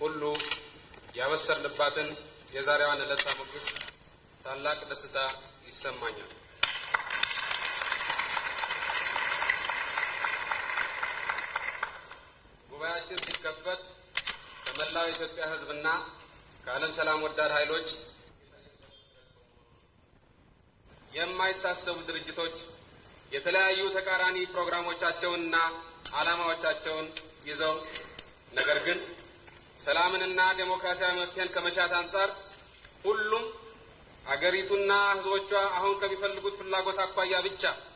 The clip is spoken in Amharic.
ሁሉ ያበሰርንባትን የዛሬዋን ዕለት ሳሞግስ ታላቅ ደስታ ይሰማኛል። ጉባኤያችን ሲከፈት ከመላው የኢትዮጵያ ሕዝብና ከዓለም ሰላም ወዳድ ኃይሎች የማይታሰቡ ድርጅቶች የተለያዩ ተቃራኒ ፕሮግራሞቻቸውንና ዓላማዎቻቸውን ይዘው ነገር ግን ሰላምንና ዴሞክራሲያዊ መፍትሄን ከመሻት አንጻር ሁሉም አገሪቱና ሕዝቦቿ አሁን ከሚፈልጉት ፍላጎት አኳያ ብቻ